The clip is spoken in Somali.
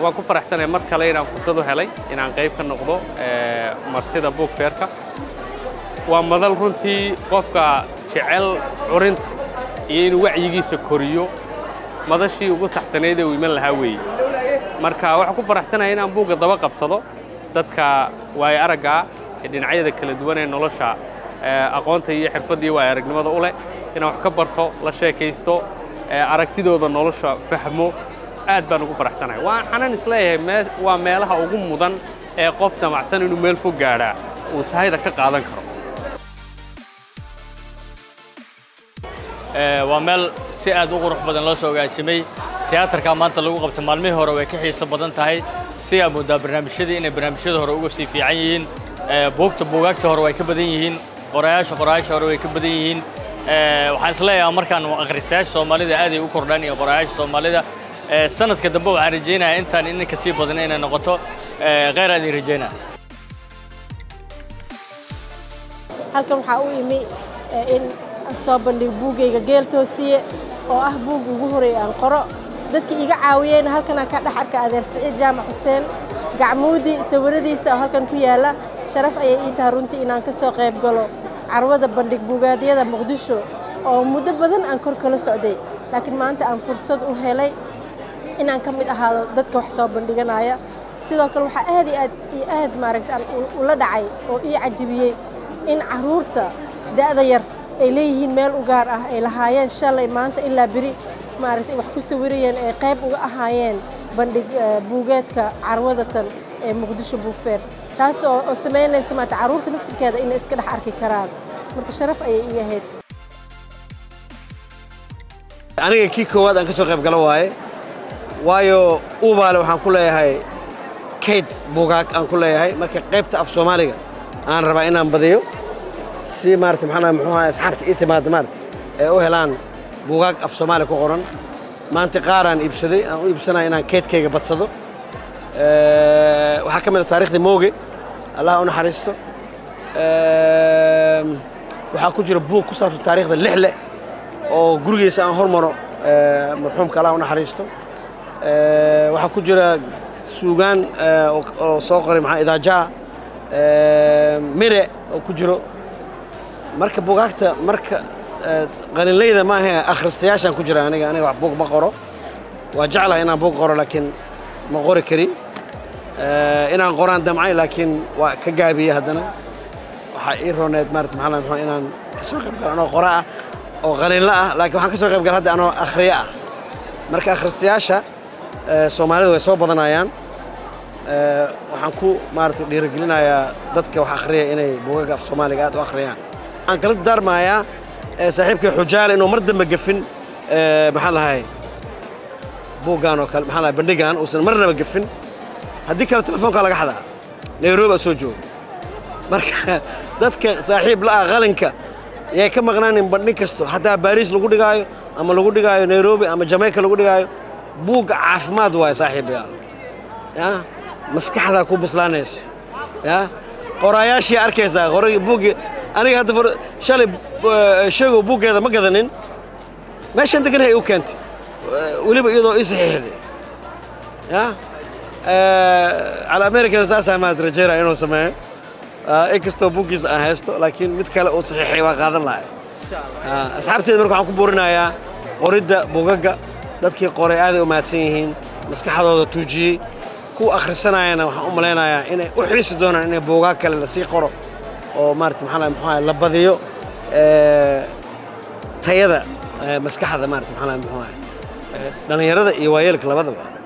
waan ku faraxsanahay mar kale inaan fursad u helay inaan qayb ka noqdo martida buug feerka waa madal runtii qofka jecel curinta iyo inuu wacyigiisa koriyo madashii ugu saxsanayd ee uu iman lahaa weeye marka waxaan ku faraxsanahay inaan buugga daba qabsado dadka waayo araggaa ee dhinacyada kala duwan ee nolosha aqoonta iyo xirfadda iyo waayo aragnimada u leh inaan wax ka barto la sheekaysto aragtidooda nolosha fahmo aad baan ugu faraxsanahay waxaanan isleeyahay waa meelaha ugu mudan ee qof damacsan inuu meel fog gaadhaa uu sahayda ka qaadan karo waa meel si aad u qurux badan loo soo ogaasimay tiyaatarka maanta lagu qabtay maalmihii hore way ka xiiso badan tahay si aad moodaa barnaamijyadii inay barnaamijyada hore uga sii fiican yihiin buugta buugaagta hore way ka badan yihiin qorayaasha qorayaasha hore way ka badan yihiin waxaan isleeyahay markaan akhristayaasha soomaalida aaday u kordhaan iyo qorayaasha soomaalida sanadka dambe waxaan rajaynayaa intaan ininka sii badan inay noqoto kheyr aan idin rajaynaa halkan waxaa u imi in soo bandhigo buuggayga geel toosiye oo ah buug ugu horeeya aan qoro dadkii iga caawiyeyna halkanaan ka dhex arka adeer siciid jaamac xuseen gacmuudi sawiradiisa oo halkan ku yaalla sharaf ayay ii tahay runtii inaan ka soo qayb galo carwada bandhig buugaadyada muqdisho oo muddo badan aan kor kala socday laakiin maanta aan fursad u helay inaan ka mid ahaado dadka wax soo bandhiganaya sidoo kale waxaa aad iyo aad iyo aad maaragta aan ula dhacay oo ii cajibiyey in carruurta da'da yar ay leeyihiin meel u gaar ah ay lahaayeen shalay maanta ilaa beri maaragtay wax ku sawirayeen ay qayb uga ahaayeen bandhig buugeedka carwadatan ee muqdisho buugfeer taas oo oo samaynaysa maarata carruurta naftirkeeda inay iska dhex arki karaan marka sharaf ayay ii ahayd aniga kii koowaad aan ka soo qayb galo waaye waayo uubaale waxaan ku leeyahay kayd buugaag aan ku leeyahay marka qaybta af soomaaliga aan rabaa inaan badiyo si maarata maxaa muxuu ahaa asxaabta ii timaada maarata ee u helaan buugaag af soomaali ku qoran maanta qaaraan iibsaday aan u iibsanaya inaan kaydkayga badsado waxaa ka mid a taariikhdii mooge allah u naxariisto waxaa ku jira buug ku saabsan taariikhda lixle oo gurigiisa aan hormaro marxuumka allah u naxariisto waxaa ku jira suugaan oo soo qoray maxaa idaajaa mire oo ku jiro marka buugaagta marka qalinlayda ma ahe akhristayaashaan ku jira aniga aniga wax buug ma qoro waa jeclahay inaan buug qoro laakiin ma qori karin inaan qoraan damcay laakiin waa ka gaabiyey haddana waxaa ii rooneed maarata maxaa maxaa inaan ka soo qayb galo anoo qora ah oo qalinla ah laakiin waxaan ka soo qayb gala hadda anoo akhriye ah marka akhristayaasha soomaalida way soo badanayaan waxaan ku maarata dhiirigelinayaa dadka wax akhriya inay buugaga af soomaaliga aad u akhriyaan waxaan kala darmayaa saaxiibkay xujaale inuu mar dambe gefin maxaa lahay buuggan oo kale maxaa lahay bandhigan uusan marnaba gefin haddii kale telefoonkaa laga xadaa nairobi aa soo joogo marka dadka saaxiib la'ah qalinka yay ka maqnaanin bandhig kasto haddaa baariis lagu dhigaayo ama lagu dhigaayo nairobi ama jamaica lagu dhigaayo buugga caafimaad waaye saaxiibayaal ya maskaxdaa ku bislaanayso ya qoraayaashii arkaysaa qoray buuggi aniga hadda shalay sheegow buuggeeda ma gadanin meeshaan deganahay u keentay weliba iyadoo ii saxiixday ya cala americana saasaa maad rajeynaya inuu sameeyo inkastoo buuggiisa aan haysto laakiin mid kale uu saxiixay waa qaadan lahay asxaabteeda marka waxaan ku buurinayaa qoridda buugagga dadkii qoray aaday u mahadsan yihiin maskaxdooda tuujiyey kuwa akhrisanayana waxaan u malaynayaa inay u xiisi doonaan inay buugaag kale lasii qoro oo maarata maxaa maxaa la badiyo tayada maskaxda maarata maxaa maxaa dhalinyarada iyo waayeelka labadaba